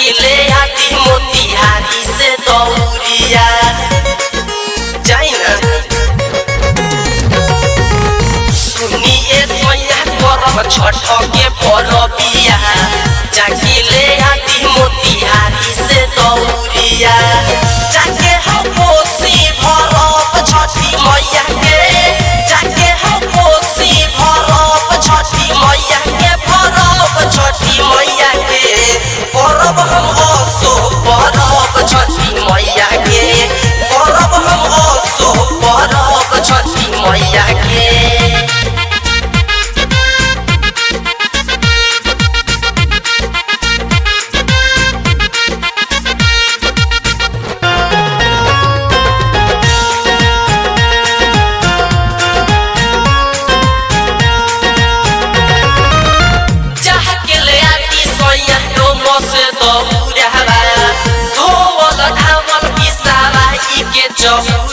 जाके ले आती मोतिहारी से दौरिया जाई ना सुनिए सोया करब छठ के परबिया जाके ले आती मोतिहारी से दौरिया जाके हम कोसी भरब छठी मैया के जाके हम कोसी भरब छठी मैया के भरब छठी मैया के परब हम असो परब छठी मैया के परब हम असो परब छठी मैया के चाह के ले आती सोया डोमो से दौड़ावा धोवल धावल पिसावा ई के चहु